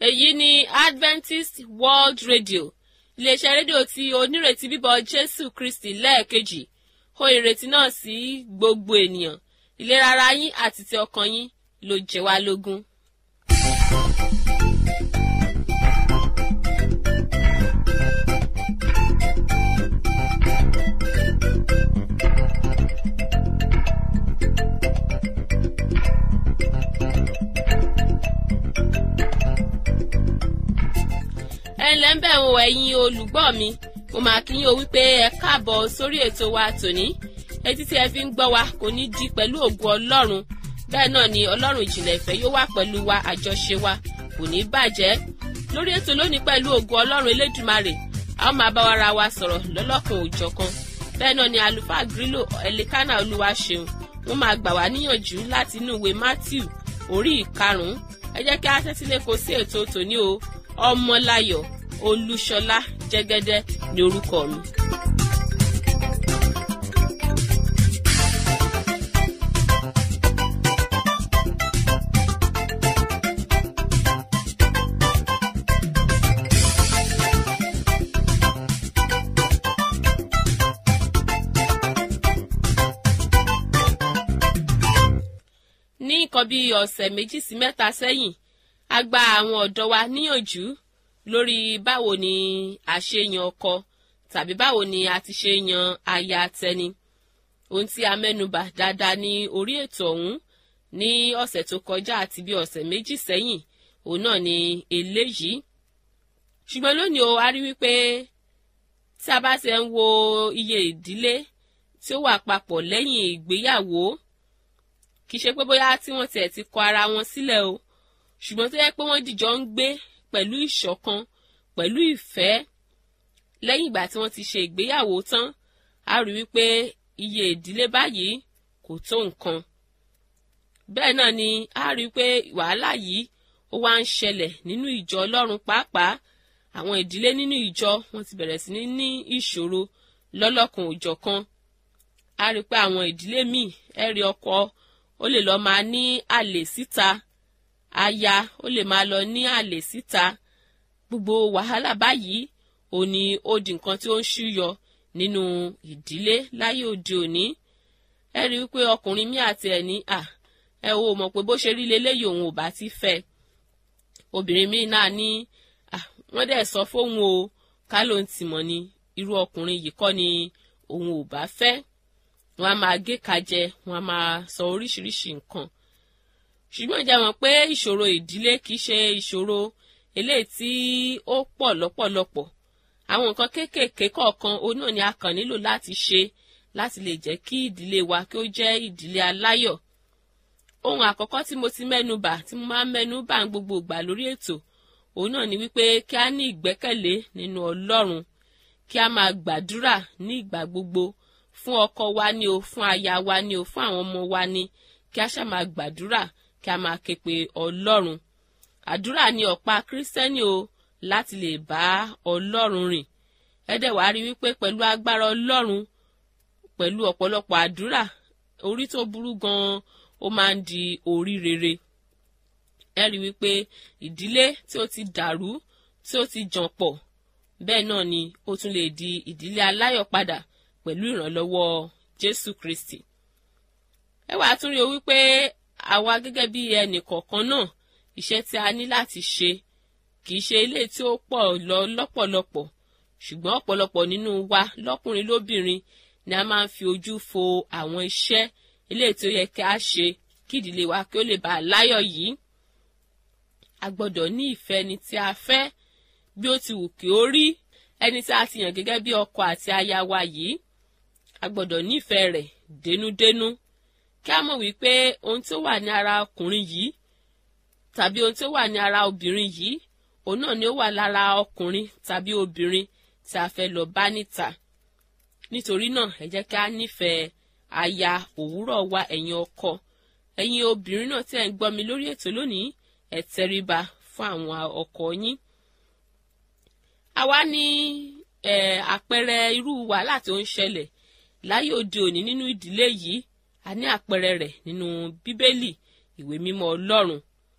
èyí ni adventist world radio iléeṣẹ́ rédíò tí onírètí bíbọ̀ jésù kristi lẹ́ẹ̀kejì ó ìrètí náà sí gbogbo ènìyàn ìlera ara yín àti ti ọkàn yín ló jẹ wá lógún. ẹ ǹlẹ́ ń bẹ̀ wọ ẹ̀yin olùgbọ́ mi mo máa kí yín o wípé ẹ káàbọ̀ sórí ètò wa tòní etí tí ẹ fi ń gbọ́ wa kò ní di pẹ̀lú ògùn ọlọ́run bẹ́ẹ̀ náà ni ọlọ́run ìjìnlẹ̀ ìfẹ́ yóò wà pẹ̀lú wa àjọṣe wa kò ní bàjẹ́ lórí ètò lónìí pẹ̀lú ògùn ọlọ́run elédùmarè a ó máa bá wa ra wa sọ̀rọ̀ lọ́lọ́kan òjọ̀kan bẹ́ẹ̀ náà ni àlùfáà grílò ẹ̀lẹ́kánà olúwa ṣeun wọ́n máa gbà wá níyànjú láti inú ìwé matthew orí ìkarùn-ún ẹ jẹ́ kí a tẹ́tí lẹ́kọ̀ọ́ sí ètò tòní o ọmọláyọ̀ olúṣọlá jẹ́gẹ́dẹ́ ní orúkọ mi. ní nǹkan bíi ọ̀sẹ̀ méjì sí mẹ́ta sẹ́yìn a gba àwọn ọ̀dọ́ wa níyànjú lórí báwo ni a ṣe yan ọkọ tàbí báwo ni a ti ṣe yan aya tẹni ohun tí a mẹ́nubà dáadáa ní orí ètò ọ̀hún ní ọ̀sẹ̀ tó kọjá àti bí ọ̀sẹ̀ méjì sẹ́yìn òun náà ni eléyìí ṣùgbọ́n lónìí o a rí wípé tí a bá ti ń wo iye ìdílé tí ó wà papọ̀ lẹ́yìn ìgbéyàwó kì í ṣe pé bóyá tí wọ́n tiẹ̀ ti kọ ara wọn sílẹ̀ o ṣùgbọ́n tó yẹ pé wọ́n dìjọ ń gbé pẹ̀lú ìṣọ̀kan pẹ̀lú ìfẹ́ lẹ́yìn ìgbà tí wọ́n ti ṣe ìgbéyàwó tán a rí wípé iye ìdílé báyìí kò tó nǹkan bẹ́ẹ̀ náà ni a rí wípé wàhálà yìí ó wá ń ṣẹlẹ̀ nínú ìjọ ọlọ́run pàápàá àwọn ìdílé nínú ìjọ wọn ti bẹ̀rẹ̀ sí ní ní ìṣòro lọ́lọ́kan òjọ̀kan a rí pé àwọn ìdílé míì ẹ̀rí ọkọ ó lè lọ́ọ́ máa ní àlè síta aya ó lè máa lọ ní àlè síta gbogbo wàhálà báyìí ò ní ó di nǹkan tí ó ń ṣúyọ nínú ìdílé láyé òde òní ẹ rí i pé ọkùnrin mi àti ẹ̀ ní à ẹ ò mọ̀ pé bó ṣe rí leléyìí òun ò bá ti fẹ́ obìnrin mi náà ní à wọ́n dẹ̀ sọ fóun o ká ló ń tìmọ̀ ni irú ọkùnrin yìí kọ́ ni òun ò bá fẹ́ wọ́n á máa gé kajẹ wọ́n á máa sọ oríṣiríṣi nǹkan ṣùgbọ́n ìjà mọ̀ pé ìṣòro ìdílé kìí ṣe ìṣòro eléyìí tí ó pọ̀ lọ́pọ̀lọpọ̀ àwọn nǹkan kéékèèké kọ̀ọ̀kan òun náà ni a kàn nílò láti ṣe láti lè jẹ́ kí ìdílé wa kí ó jẹ́ ìdílé aláyọ̀ ohun àkọ́kọ́ tí mo ti mẹ́nu bà tí mo máa ń mẹ́nu bà ń gbogbo ìgbà lórí ètò òun náà ni wípé kí a ní ìgbẹ́kẹ̀lé nínú ọlọ́run kí a máa gbàdúrà ní ìgbà gbogbo fún ọkọ wa ni o fún aya wa ni o fún àwọn ọmọ wa ni kí a ṣáà máa gbàdúrà kí a máa ké pe ọlọ́run àdúrà ni ọ̀pá kírísítẹ́nì o láti lè bá ọlọ́run rìn ẹ̀dẹ̀ wàá rí wípé pẹ̀lú agbára ọlọ́run pẹ̀lú ọ̀pọ̀lọpọ̀ àdúrà orí tó burú gan-an ó máa ń di orí rere ẹ rí wípé ìdílé tí ó ti dàrú tí ó ti jàn pọ̀ bẹ́ẹ̀ náà ni ó tún lè di ìdílé aláyọ̀ padà pẹ̀lú ìrànlọ́wọ́ jésù kristi ẹ wàá tún rí o wípé àwa gẹ́gẹ́ bí ẹnì kọ̀ọ̀kan náà iṣẹ́ tí a ní láti ṣe kì í ṣe ilé tí ó pọ̀ lọ lọ́pọ̀lọpọ̀ ṣùgbọ́n ọ̀pọ̀lọpọ̀ nínú wa lọ́kùnrin lóbìnrin ni a máa ń fi ojú fo àwọn iṣẹ́ ilé tí ó yẹ kí a ṣe kí ìdílé wa kí ó lè bá a láyọ̀ yìí a gbọ́dọ̀ ní ìfẹ́ ẹni tí a fẹ́ bí ó ti wù kí ó rí ẹni tí a ti yàn gẹ́gẹ́ bí ọkọ àti aya wa yìí a gbọ́dọ̀ nífẹ̀ẹ́ rẹ̀ dénúdénú kí a mọ̀ wípé ohun tó wà ní ara ọkùnrin yìí tàbí ohun tó wà ní ara obìnrin yìí òun náà ni ó wà lára ọkùnrin tàbí obìnrin tí a fẹ́ lọ bá níta nítorí náà ẹ jẹ́ kí a nífẹ̀ẹ́ aya òwúrọ̀ wa ẹ̀yin ọkọ ẹ̀yin obìnrin náà tí ẹ̀ ń gbọ́ mi lórí ètò lónìí ẹ tẹríba fún àwọn ọkọ yín àwa ní àpẹẹrẹ irú wàhálà tó ń ṣẹlẹ̀ láyé òde òní nínú ìdílé yìí a ní àpẹẹrẹ rẹ̀ nínú bíbélì ìwé mímọ́ ọlọ́run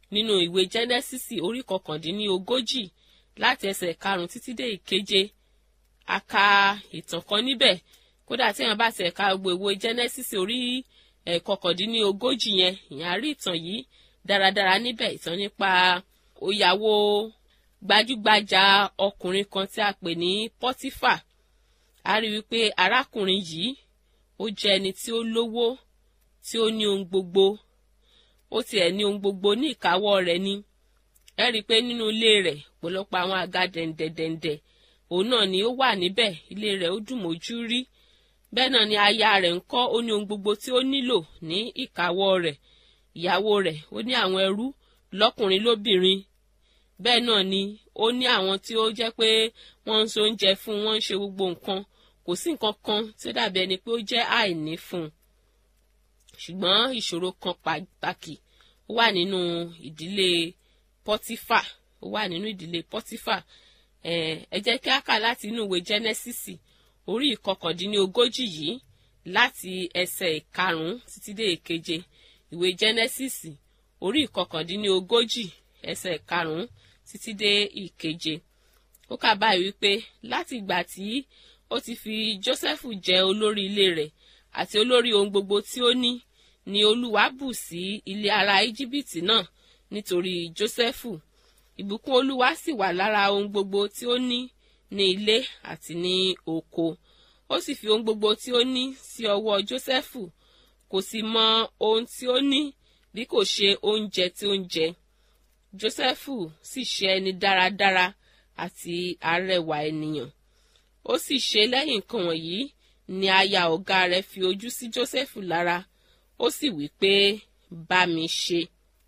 nínú ìwé jẹ́nẹ́sísì orí kọkàndínní ogójì láti ẹsẹ̀ karùn-ún títí dé ìkeje a ka ìtàn kan níbẹ̀ kódà tí èèyàn bá ti ẹ̀ka gbogbo ìwé jẹ́nẹ́sísì orí kọkàndínní ogójì yẹn ìyẹn á rí ìtàn yìí dáradára níbẹ̀ ìtàn nípa òyàwó gbajúgbajà ọkùnrin kan tí a pè ní pọ́tífà a rí wípé arákùnrin yìí ó jẹ́ ẹni tí ó lówó tí ó ní ohun gbogbo ó tiẹ̀ ní ohun gbogbo ní ìkáwọ́ rẹ̀ ni ẹ rí i pé nínú ilé rẹ̀ ọ̀pọ̀lọpọ̀ àwọn àga dẹ̀ǹdẹ̀dẹ̀ǹdẹ̀ òun náà ni ó wà níbẹ̀ ilé rẹ̀ ó dùn mójú rí bẹ́ẹ̀ náà ni aya rẹ̀ ń kọ́ ó ní ohun gbogbo tí ó nílò ní ìkáwọ́ rẹ̀ ìyàwó rẹ̀ ó ní àwọn ẹrú lọ́kùnrin lóbìnrin bẹ́ẹ̀ náà ni ó ní àwọn tí ó jẹ́ pé wọ́n ń so oúnjẹ fún wọ́n ń ṣe gbogbo nǹkan kò sí nǹkan kan tí ó dàbí ẹni pé ó jẹ́ àìní fún un ṣùgbọ́n ìṣòro kan pàtàkì ó wà nínú ìdílé pọ́tífà ó wà nínú ìdílé pọ́tífà ẹ jẹ́ kí á kà láti inú ìwé jẹ́nẹ́sísì orí ìkọkàndínlógójì yìí láti ẹsẹ̀ ìkarùn-ún títí dé ìkeje ìwé jẹ́nẹ́sísì orí ìkọkàndínlógójì ẹsẹ̀ ìkarùn-ún títí dé ìkeje ó kà báyìí wípé láti ìgbà tí ó ti fi Jósẹ́fù jẹ olórí ilé rẹ̀ àti olórí ohun gbogbo tí ó ní ni Olúwa bù sí ilé ará Íjíbítì náà nítorí Jósẹ́fù ìbùkún Olúwa sì wà lára ohun gbogbo tí ó ní ní ilé àti ní oko ó sì fi ohun gbogbo tí ó ní sí ọwọ́ Jósẹ́fù kò sì mọ ohun tí ó ní bí kò ṣe oúnjẹ tí ó ń jẹ Jósẹ́fù sì ṣe ẹni dáradára àti arẹwà ènìyàn ó sì ṣe lẹ́yìn nǹkan wọ̀nyí ni aya ọ̀gá rẹ̀ fi ojú sí Jósẹ́fù lára ó sì wí pé bá mi ṣe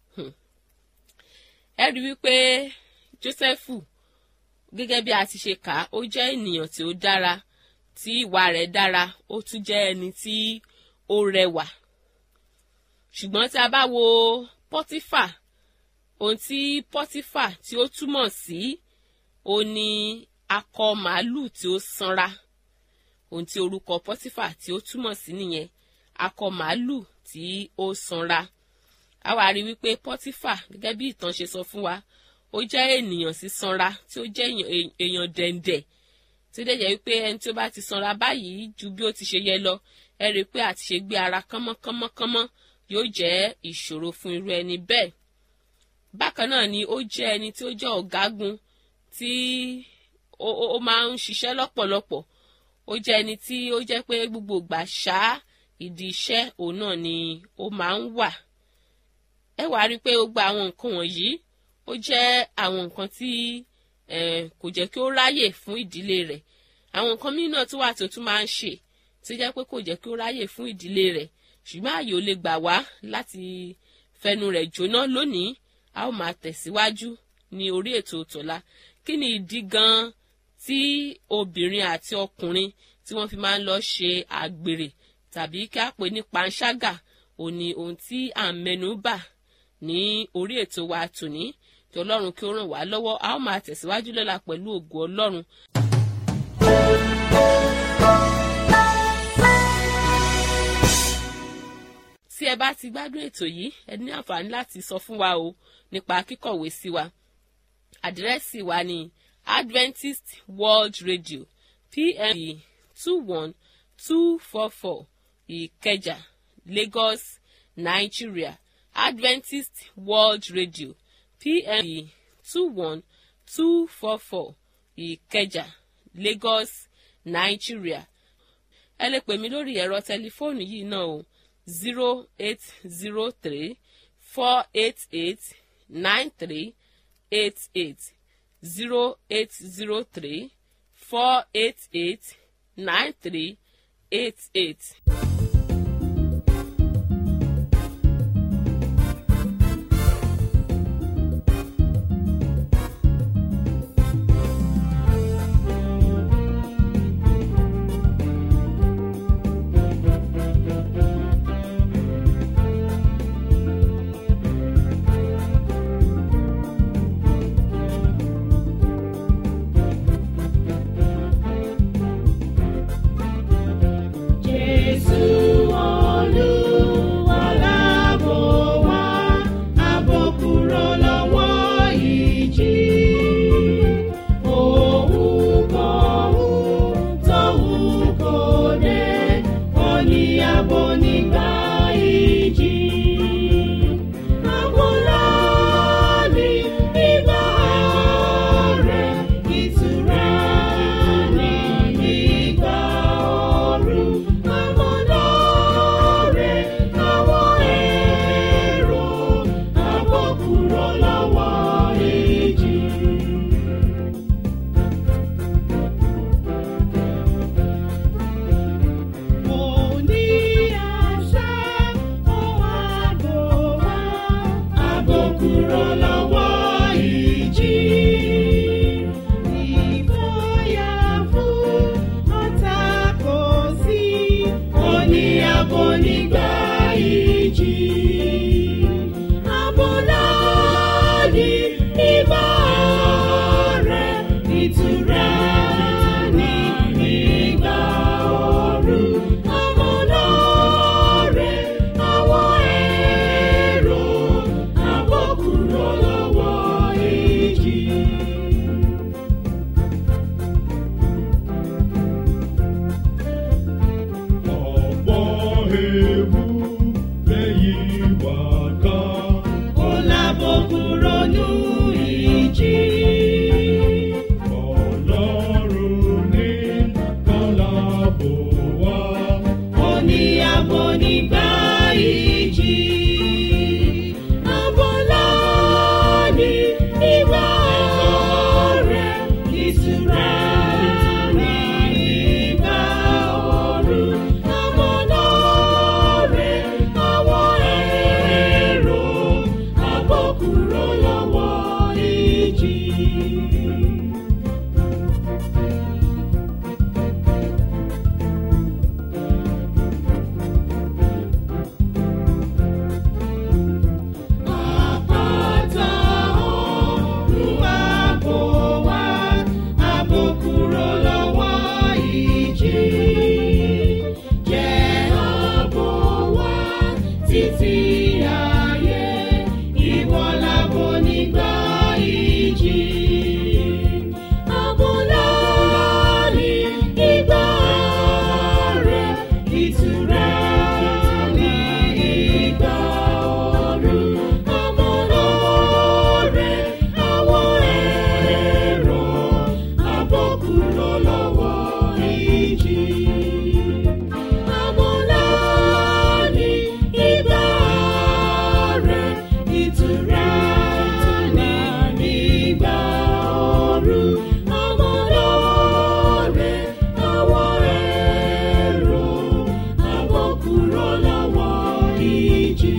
ẹ rí wípé Jósẹ́fù gẹ́gẹ́ bí a ti ṣe kà á ó jẹ́ ènìyàn tí ó dára tí ìwà rẹ̀ dára ó tún jẹ́ ẹni tí ó rẹwà ṣùgbọ́n tí a bá wo Pọ́tífà ohun tí Pọ́tífà tí ó túmọ̀ sí ó ní akọ màálù tí ó sanra ohun tí orúkọ Pọ́tífà tí ó túmọ̀ sí nìyẹn akọ màálù tí ó sanra a wá rí wípé Pọ́tífà gẹ́gẹ́ bí ìtàn ṣe sọ fún wa ó jẹ́ ènìyàn sí sanra tí ó jẹ́ èèyàn dẹ̀ǹdẹ̀ tí ó dẹ̀ jẹ́ wípé ẹni tí ó bá ti sanra báyìí ju bí ó ti ṣe yẹ lọ ẹ rí i pé àti ṣe gbé ara kánmọ́kánmọ́kánmọ́ yóò jẹ́ ìṣòro fún irú ẹni bẹ́ẹ̀ bákan náà ni ó jẹ́ ẹni tí ó jẹ́ ọ̀gágun tí ó máa ń ṣiṣẹ́ lọ́pọ̀lọpọ̀ ó jẹ́ ẹni tí ó jẹ́ pé gbogbo ìgbà ṣá ìdí iṣẹ́ òun náà ni ó máa ń wà ẹ wàá rí i pé gbogbo àwọn nǹkan wọ̀nyí ó jẹ́ àwọn nǹkan tí kò jẹ́ kí ó ráyè fún ìdílé rẹ̀ àwọn nǹkan míì náà tó wà tó tún máa ń ṣe tí jẹ́ pé kò jẹ́ kí ó ráyè fún ìdílé rẹ̀ ṣùgbọ́n ààyè ò lè gbà wá láti fẹnu rẹ̀ jóná lónìí a ó máa tẹ̀síwájú ní orí ètò tọ̀la kí ni ìdí gan-an tí obìnrin àti ọkùnrin tí wọ́n fi máa ń lọ ṣe àgbèrè tàbí kí a pè ní panṣágà òní ohun tí à ń mẹ́nu bà ní orí ètò wa tòní kí ọlọ́run kí ó ràn wá lọ́wọ́ a ó máa tẹ̀síwájú lọ́la pẹ̀lú ògo ọlọ́run. tí ẹ bá ti gbádùn ètò yìí ẹ ní àǹfààní láti sọ fún wa o nípa kíkọ̀wé sí wa àdírẹ́sì wa ní Adventist World Radio PMB two one two four four Ìkẹjà Lagos Nigeria Adventist World Radio PMB two one two four four Ìkẹjà Lagos Nigeria ẹ lè pè mí lórí ẹ̀rọ tẹlifóònù yìí náà o zero eight zero three four eight eight nine three eight eight zero eight zero three four eight eight nine three eight eight. Jésù kúrò lọ́wọ́ ìjì. Ìfòyà fún ọ̀tá kò sí, ó ní ààbò nígbà ìjì. Ààbò náà ní ìgbà rẹ̀, ìtura ní ìgbà ooru. Ààbò náà rẹ̀ àwọn èrò, ààbò kúrò lọ́wọ́ ìjì. ọ̀pọ̀ ewu lẹ́yìn wá ká. Ó lábò kúrò nù ìjì. ọlọ́run ní kọ́lábò wá. Ó ní ààbò nígbà ìjì. Ààbò náà ní ìgbà rẹ̀, ìtura ní ìgbà ooru. Ààbò náà rẹ̀ àwọn èrò, ààbò kúrò lọ́wọ́ ìjì. Àpáta ọ̀run àbò wa, àbò kúrò lọ́wọ́ ìjì. Jẹ́ àbò wa títí ayé, ìwọ làbò nígbà ìjì. Àbò náà ní ìgbà rẹ̀, ìtura ní ìgbà ooru. Àbò náà rẹ̀ àwọn èrò, àbò kúrò lọ́wọ́ ìjì. Àbò náà ní ìgbà rẹ̀, ìtura ní ìgbà ooru. Àbò náà rẹ̀ àwọn èrò, àbò kúrò lọ́wọ́ ìjì.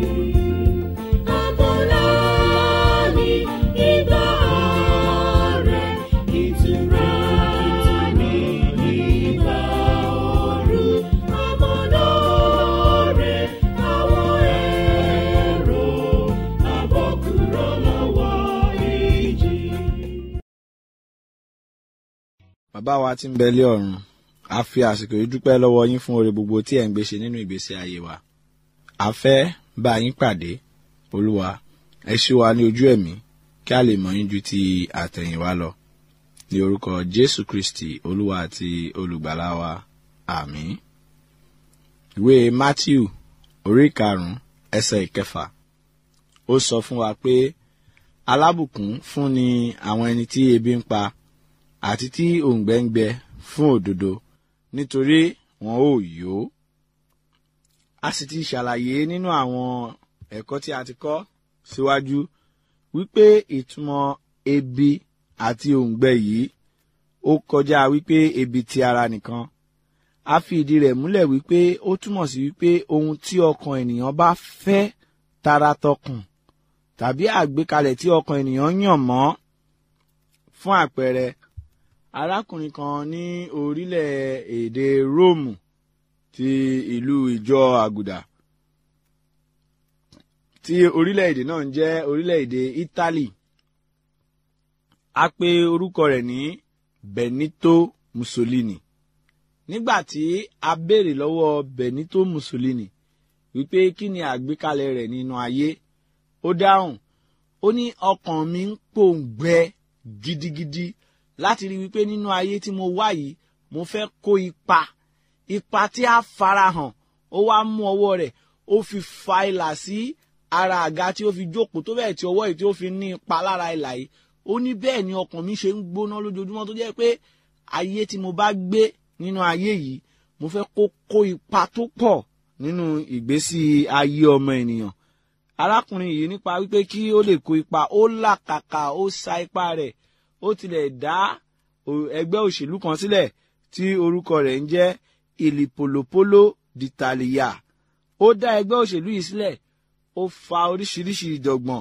Àbò náà ní ìgbà rẹ̀, ìtura ní ìgbà ooru. Àbò náà rẹ̀ àwọn èrò, àbò kúrò lọ́wọ́ ìjì. bàbá wa tí ń bẹ lé ọ̀run a fi àsìkò yìí dúpẹ́ lọ́wọ́ yín fún oore gbogbo tí ẹ̀ ń gbé ṣe nínú ìgbésí ayé wa a fẹ́ bá yín pàdé olúwa ẹ ṣí wa ní ojú ẹ̀mí kí a lè mọ̀ yín ju ti àtẹ̀yìnwá lọ ní orúkọ jésù kristi olúwa àti olùgbàlà wa àmín ìwé matthew orí karùn-ún ẹsẹ̀ ìkẹfà ó sọ fún wa pé alábùkún fún ni àwọn ẹni tí ebi ń pa àti tí òǹgbẹ ń gbẹ fún òdodo nítorí wọn ò yó. a sì ti ṣàlàyé nínú àwọn ẹ̀kọ́ tí a ti kọ́ síwájú wípé ìtumọ̀ ebi àti òǹgbẹ yìí ó kọjá wípé ebi ti ara nìkan a fi ìdí rẹ̀ múlẹ̀ wípé ó túmọ̀ sí wípé ohun tí ọkàn ènìyàn bá fẹ́ taratọkùn tàbí àgbékalẹ̀ tí ọkàn ènìyàn yàn mọ́ fún àpẹẹrẹ arákùnrin kan ní orílẹ̀-èdè róòmù ti ìlú ìjọ àgùdà tí orílẹ̀-èdè náà ń jẹ́ orílẹ̀-èdè italy a pè orúkọ rẹ̀ ní benito mussolini nígbà tí a béèrè lọ́wọ́ benito mussolini wípé kí ni àgbékalẹ̀ rẹ̀ nínú ayé ó dáhùn ó ní ọkàn mi ń pòǹgbẹ gidigidi láti rí wípé nínú ayé tí mo wá yìí mo fẹ́ kó ipa ipa tí a farahàn ó wá mú ọwọ́ rẹ̀ ó fi fa ìlà sí ara àga tí ó fi jókòó tó bẹ́ẹ̀ tí ọwọ́ yìí tí ó fi ní ipa lára ìlà yìí ó ní bẹ́ẹ̀ ni ọkàn mi ṣe ń gbóná lójoojúmọ́ tó jẹ́ pé ayé tí mo bá gbé nínú ayé yìí mo fẹ́ kó kó ipa tó pọ̀ nínú ìgbésí ayé ọmọ ènìyàn arákùnrin yìí nípa wípé kí ó lè kó ipa ó làkàkà ó sa ipá rẹ̀ ó tilẹ̀ dá ẹgbẹ́ òṣèlú kan sílẹ̀ tí orúkọ rẹ̀ ń jẹ́ ìlìpòlòpólò d'Italia ó dá ẹgbẹ́ òṣèlú yìí sílẹ̀ ó fa oríṣiríṣi ìjọ̀gbọ̀n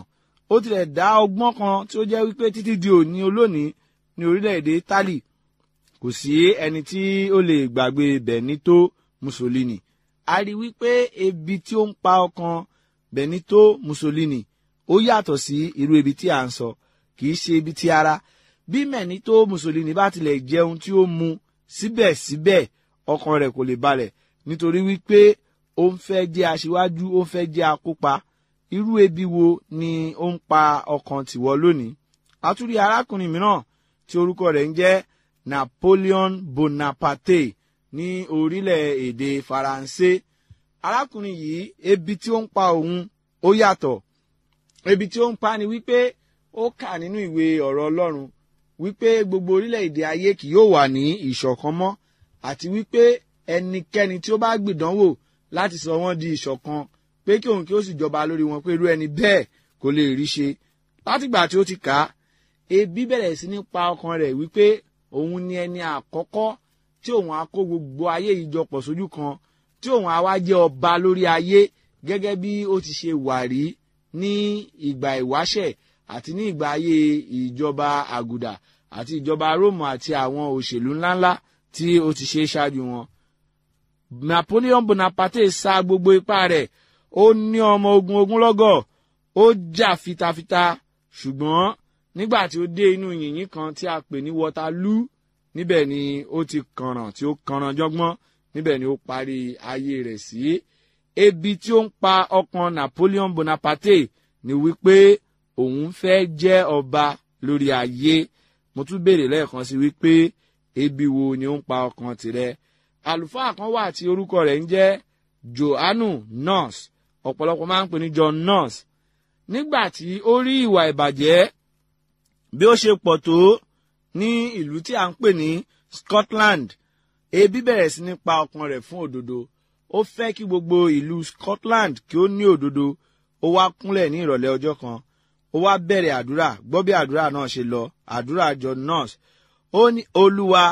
ó tilẹ̀ dá ọgbọ́n kan tí ó jẹ́ wípé títí di òní olónìí ní orílẹ̀-èdè Italy kò sí ẹni tí ó lè gbàgbé Benito Mussolini a rí wípé ebi tí ó ń pa ọkàn Benito Mussolini ó yàtọ̀ sí irú ebi tí à ń sọ kì í ṣe ebi tí ara bí Benito Mussolini bá tilẹ̀ jẹun tí ó mu síbẹ̀síbẹ̀ ọkàn rẹ̀ kò lè balẹ̀ nítorí wípé ó ń fẹ́ jẹ́ aṣíwájú ó ń fẹ́ jẹ́ akópa irú ebi wo ni ó ń pa ọkàn tìwọ lónìí àtúrí arákùnrin mìíràn tí orúkọ rẹ̀ ń jẹ́ Napoleon Bonaparte ní orílẹ̀-èdè Faransé arákùnrin yìí ebi tí ó ń pa òun ó yàtọ̀ ebi tí ó ń pa ni wípé ó kà nínú ìwé ọ̀rọ̀ Ọlọ́run wípé gbogbo orílẹ̀-èdè ayé kì yóò wà ní ìṣọ̀kan mọ́ àti wípé ẹnikẹ́ni tí ó bá gbìdánwò láti sọ wọ́n di ìṣọ̀kan pé kí òun kí ó sì jọba lórí wọn pé irú ẹni bẹ́ẹ̀ kò lè rí ṣe látìgbà tí ó ti kà á ebi bẹ̀rẹ̀ sí ní pa ọkàn rẹ̀ wípé òun ni ẹni àkọ́kọ́ tí òun á kó gbogbo ayé yìí jọ pọ̀ sójú kan tí òun á wá jẹ́ ọba lórí ayé gẹ́gẹ́ bí ó ti ṣe wà rí ní ìgbà ìwáṣẹ̀ àti ní ìgbà ayé ìjọba àgùdà àti ìjọba róòmù àti àwọn òṣèlú ńláńlá tí ó ti ṣe ṣáájú wọn. Napoleon Bonaparte sa gbogbo ipá rẹ̀ ó ní ọmọ ogun ogunlọ́gọ̀ ó jà fitafita ṣùgbọ́n nígbà tí ó dé inú yìnyín kan tí a pè ní Waterloo níbẹ̀ ni ó ti kànràn tí ó kànràn jọgbọ́n níbẹ̀ ni ó parí ayé rẹ̀ sí. ebi tí ó ń pa ọkàn Napoleon Bonaparte ni wípé òun fẹ́ jẹ́ ọba lórí ayé mo tún béèrè lẹ́ẹ̀kan sí wípé ebi wo ni ó ń pa ọkàn tirẹ̀ àlùfáà kan wà tí orúkọ rẹ̀ ń jẹ́ Johannu Nurse ọ̀pọ̀lọpọ̀ máa ń pè ní John Nurse nígbà tí ó rí ìwà ìbàjẹ́ bí ó ṣe pọ̀ tó ní ìlú tí a ń pè ní Scotland ebi bẹ̀rẹ̀ sí ní pa ọkàn rẹ̀ fún òdodo ó fẹ́ kí gbogbo ìlú Scotland kí ó ní òdodo ó wá kúnlẹ̀ ní ìrọ̀lẹ́ ọjọ́ kan ó wá bẹ̀rẹ̀ àdúrà gbọ́ bí àdúrà náà ṣe lọ àdúrà John Nurse ó ní Olúwa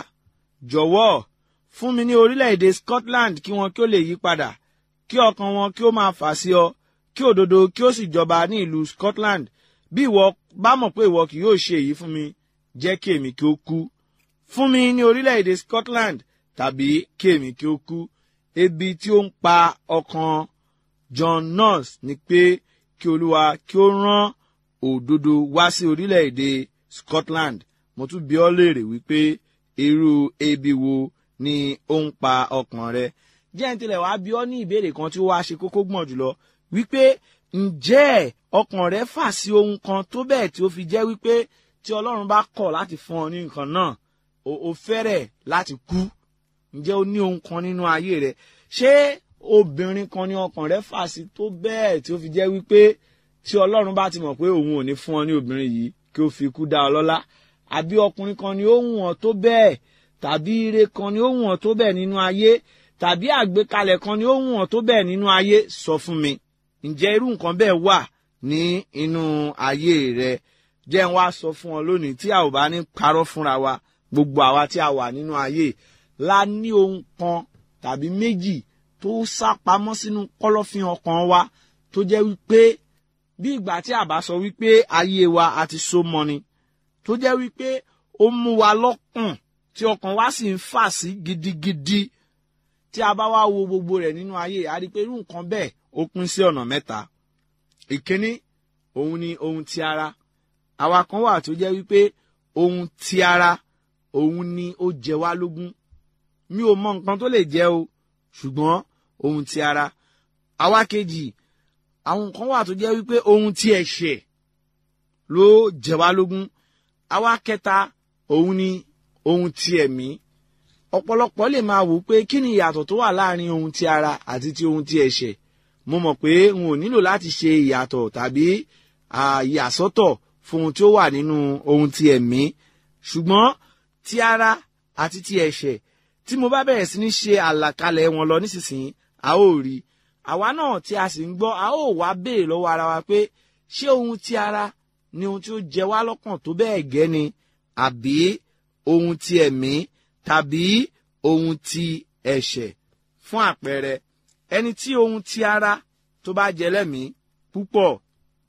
jọ̀wọ́ fún mi ní orílẹ̀-èdè Scotland kí wọn kí ó lè yí padà kí ọkàn wọn kí ó máa fà sí ọ kí òdodo kí ó sì jọba ní ìlú Scotland bí ìwọ bá mọ̀ pé ìwọ kì yóò ṣe èyí fún mi jẹ́ kí èmi kí ó kú fún mi ní orílẹ̀-èdè Scotland tàbí kí èmi kí ó kú ebi tí ó ń pa ọkàn John Nurse ni pé kí Olúwa kí ó rán òdodo wá sí orílẹ̀-èdè Scotland mo tún bi ọ́ léèrè wípé irú ebi wo ni ó ń pa ọkàn rẹ jẹ́ ń tilẹ̀ wá bi ọ́ ní ìbéèrè kan tí ó wá ṣe kókó gbọ̀n jùlọ wípé ǹjẹ́ ọkàn rẹ fà sí ohun kan tó bẹ́ẹ̀ tí ó fi jẹ́ wípé tí Ọlọ́run bá kọ̀ láti fún ọ ní nǹkan náà o fẹ́rẹ̀ láti kú ǹjẹ́ o ní ohun kan nínú ayé rẹ ṣé obìnrin kan ní ọkàn rẹ fà sí tó bẹ́ẹ̀ tí ó fi jẹ́ wípé tí Ọlọ́run bá ti mọ̀ pé òun ò ní fún ọ ní obìnrin yìí kí ó fi kú dá ọ lọ́lá àbí ọkùnrin kan ni ó wù ọ́ tó bẹ́ẹ̀ tàbí ire kan ni ó wù ọ́ tó bẹ́ẹ̀ nínú ayé tàbí àgbékalẹ̀ kan ni ó wù ọ́ tó bẹ́ẹ̀ nínú ayé sọ fún mi ǹjẹ́ irú nǹkan bẹ́ẹ̀ wà ní inú ayé rẹ jẹ́ ń wá sọ fún ọ lónìí tí a ò bá ní parọ́ fúnra wa gbogbo àwa tí a wà nínú ayé la ní ohun kan tàbí méjì tó sá pamọ́ sínú kọ́lọ́fín ọkàn wa tó jẹ́ wípé bí ìgbà tí a bá sọ wípé ayé wa a ti so mọ́ ni tó jẹ́ wípé ó mú wa lọ́kàn tí ọkàn wa sì ń fà sí gidigidi tí a bá wá wo gbogbo rẹ̀ nínú ayé a rí i pé irú nǹkan bẹ́ẹ̀ ó pín sí ọ̀nà mẹ́ta ìkíní òun ni ohun ti ara àwa kan wà tó jẹ́ wípé ohun ti ara òun ni ó jẹ wá lógún mi ò mọ nǹkan tó lè jẹ́ o ṣùgbọ́n ohun ti ara àwa kejì àwọn kan wà tó jẹ́ wípé ohun ti ẹ̀ṣẹ̀ ló jẹ wá lógún àwa kẹta òun ni ohun ti ẹ̀mí ọ̀pọ̀lọpọ̀ lè máa wò pé kí ni ìyàtọ̀ tó wà láàrin ohun ti ara àti ti ohun ti ẹ̀ṣẹ̀ mo mọ̀ pé n ò nílò láti ṣe ìyàtọ̀ tàbí ìyàsọ́tọ̀ fún ohun tí ó wà nínú ohun ti ẹ̀mí ṣùgbọ́n ti ara àti ti ẹ̀ṣẹ̀ tí mo bá bẹ̀rẹ̀ sí ní ṣe àlàkalẹ̀ wọn lọ nísinsìnyí a ó rí àwa náà tí a sì ń gbọ́ a ó wá béèrè lọ́wọ́ ara wa pé ṣé ohun ti ara ni ohun tí ó jẹ wá lọ́kàn tó bẹ́ẹ̀ gẹ́ ni àbí ohun ti ẹ̀mí tàbí ohun ti ẹ̀ṣẹ̀ fún àpẹẹrẹ ẹni tí ohun ti ara tó bá jẹ lẹ́mìí púpọ̀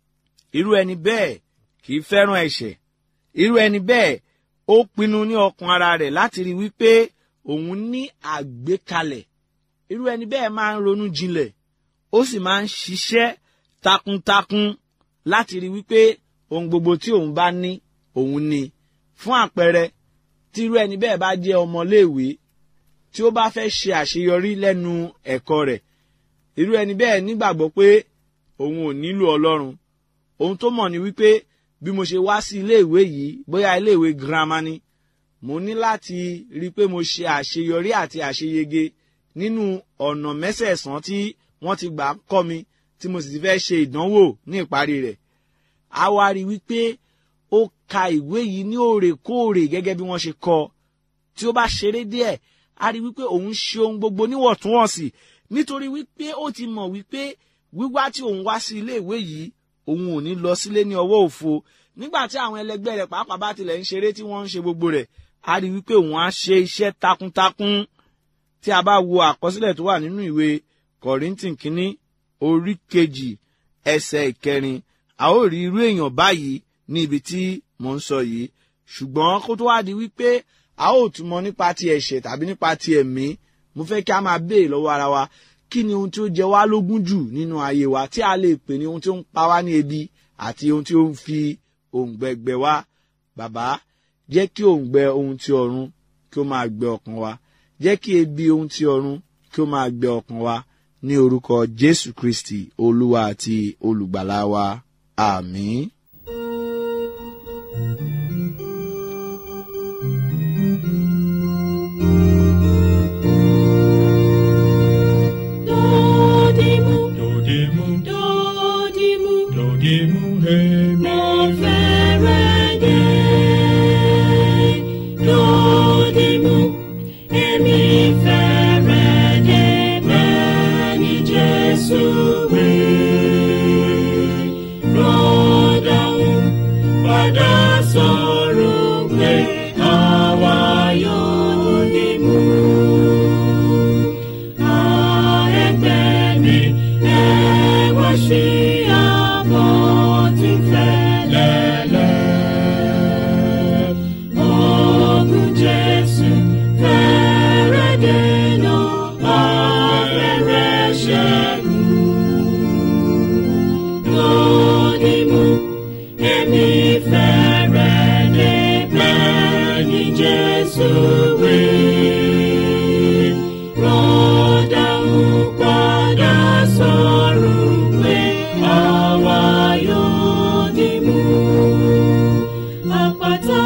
irú ẹni bẹ́ẹ̀ kì í fẹ́ràn ẹ̀ṣẹ̀ irú ẹni bẹ́ẹ̀ ó pinnu ní ọkàn ara rẹ̀ láti rí wípé òun ní àgbékalẹ̀ irú ẹni bẹ́ẹ̀ máa ń ronú jinlẹ̀ ó sì máa ń ṣiṣẹ́ takuntakun láti rí wípé ohun gbogbo tí òun bá ní òun ní fún àpẹẹrẹ tí irú ẹni bẹ́ẹ̀ bá jẹ́ ọmọléèwé tí ó bá fẹ́ ṣe àṣeyọrí lẹ́nu ẹ̀kọ́ rẹ̀ irú ẹni bẹ́ẹ̀ nígbàgbọ́ pé òun ò nílò ọlọ́run ohun tó mọ̀ ni wípé bí mo ṣe wá sí iléèwé yìí bóyá iléèwé girama ni mo ní láti rí i pé mo ṣe àṣeyọrí àti àṣeyege nínú ọ̀nà mẹ́sẹ̀ẹ̀sán tí wọ́n ti gbà kọ́ mi tí mo sì ti fẹ́ ṣe ìdánwò ní ìparí rẹ̀ a wá rí i wípé ó ka ìwé yìí ní òrèkóòrè gẹ́gẹ́ bí wọ́n ṣe kọ tí ó bá ṣeré díẹ̀ a rí i wípé òun ṣe ohun gbogbo níwọ̀ntúnwọ̀nsì nítorí wípé ó ti mọ̀ wípé wíwá tí òun wá sí iléèwé yìí òun ò ní lọ sílé ní ọwọ́ òfo nígbà tí àwọn ẹlẹgbẹ́ rẹ̀ pàápàá bá tilẹ̀ ń ṣeré tí wọ́n ń ṣe gbogbo rẹ̀ a rí wípé òun á ṣe iṣẹ́ takuntakun tí a bá wo àkọsílẹ̀ tó wà nínú ìwé kọ̀rìntìn kínní orí kejì ẹsẹ̀ ìkẹrin a ó rí irú èèyàn báyìí ní ibi tí mò ń sọ yìí ṣùgbọ́n kó tó wá di wípé a ó tún mọ nípa ti ẹ̀ṣẹ̀ tàbí nípa ti ẹ̀mí mo fẹ́ kí a máa béèrè lọ́wọ́ ara wa kí ni ohun tí ó jẹ wá lógún jù nínú ayé wa tí a lè pè ní ohun tí ó ń pa wá ní ebi àti ohun tí ó ń fi òǹgbẹ gbẹ wá bàbá jẹ́ kí òǹgbẹ ohun tí ọ̀run kí ó máa gbẹ ọkàn wa jẹ́ kí ebi ohun tí ọ̀run kí ó máa gbẹ ọkàn wa ní orúkọ jésù kristi olúwa àti olùgbàlà wa àmín. Dodimu, Dodimu, dodimu, dodimu, hemi. mo fẹ́rẹ̀ dé. Dodimu, èmi fẹ́rẹ̀ dé bẹ́ẹ̀ ni Jésù wí. Rọ́dàún padà sọ̀rọ̀ pé àwa yóò dìmú. Jesus, we rọ́dà ń padà sọ̀rọ̀ pé àwa yóò dìmú. Àpáta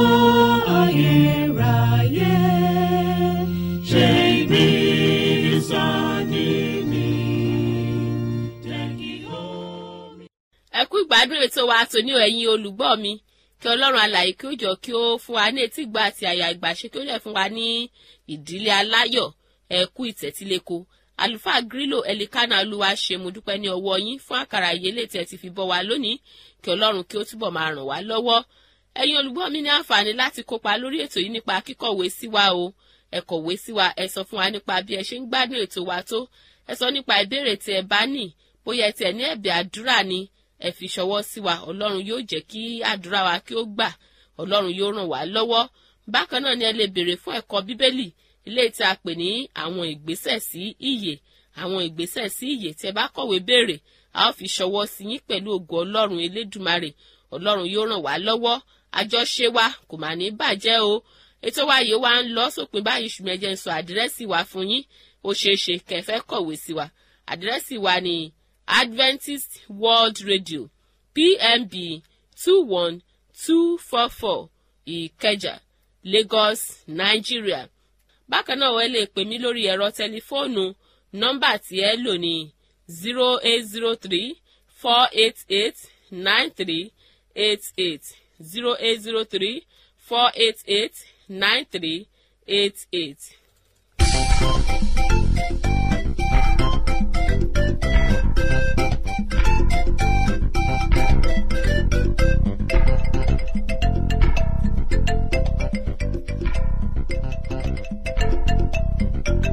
ayérayé ṣe ibi ìsádi mi. Jẹ́ kí omi. ẹ kú ìgbádùn ètò wa tòní o ẹ̀yin olùgbọ́ mi kí ọlọ́run alàyè kí ó jọ kí ó fún wa ní etí ìgbà àti àyà ìgbàṣe kí ó lè fún wa ní ìdílé aláyọ̀ ẹ kú ìtẹ́tíléko àlùfáà grílò ẹlikánà olúwa ṣe mo dúpẹ́ ní ọwọ́ yín fún àkàrà ìyélé tí ẹ ti fi bọ́ wa lónìí kí ọlọ́run kí ó túbọ̀ máa ràn wá lọ́wọ́ ẹ̀yin olùgbọ́ mi ní àǹfààní láti kópa lórí ètò yìí nípa kíkọ̀wé sí wa o ẹ kọ̀wé sí wa ẹ sọ fún wa nípa bí ẹ ṣe ń gbádùn ètò wa tó ẹ sọ nípa ìbéèrè tí ẹ bá ní bóyá ẹ tiẹ̀ ní ẹ̀bẹ̀ àdúrà ni ẹ fi ṣọwọ́ sí wa ọlọ́run yóò jẹ́ kí àdúrà wa kí ó gbà ọlọ́run yóò ràn wá lọ́wọ́ bákan náà ni ẹ lè béèrè fún ẹ̀kọ́ bíbélì ilé tí a pè ní àwọn ìgbésẹ̀ sí ìyè àwọn ìgbésẹ̀ sí ìyè tí ẹ bá kọ̀wé béèrè a ó fi ṣọwọ́ sí yín pẹ̀lú ògo ọlọ́run elédùmarè ọlọ́run yóò ràn wá lọ́wọ́ àjọṣe wa kò mà ní bàjẹ́ o ètò wa yìí wá ń lọ sópin báyìí ṣùgbọ́n ẹ jẹ́ n sọ àdírẹ́sì wa fún yín ó ṣeé ṣe kẹfẹ́ kọ̀wé sí wa àdírẹ́sì wa ni adventist world radio pmb two one two four four ìkẹjà lagos nigeria bákan náà ẹ lè pè mí lórí ẹ̀rọ tẹlifóònù nọ́mbà tí ẹ lò ní zero eight zero three four eight eight nine three eight eight zero eight zero three four eight eight nine three eight eight.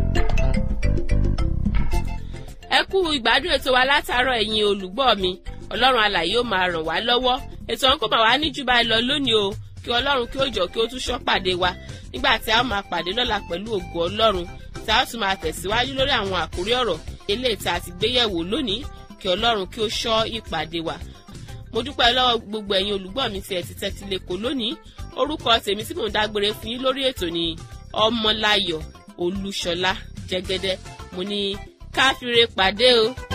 ẹ kú ìgbádùn ètò wa látàárọ̀ ẹ̀yin olùgbọ́ mi ọlọ́run alàyè ó máa ràn wá lọ́wọ́ ètò ọ̀hún kò máa wá ní jù báyìí lọ lónìí o kí ọlọ́run kí ó jọ kí ó tún ṣọ́ pàdé wa nígbà tí a ó máa pàdé lọ́la pẹ̀lú ògo ọlọ́run tí a ó tún máa tẹ̀síwájú lórí àwọn àkórí ọ̀rọ̀ eléyìí tí a ti gbé yẹ̀wò lónìí kí ọlọ́run kí ó ṣọ́ ìpàdé wa mo dúpẹ́ lọ́wọ́ gbogbo ẹ̀yin olùgbọ́ mi tí ẹ ti tẹ́tí lẹ́kọ̀ọ́ lónìí orúkọ tèmi tí mò ń dágbére fún yín lórí ètò ni ọmọláyọ̀ olúṣọlá jẹ́gẹ́dẹ́ mo ní káfíńre pàdé o.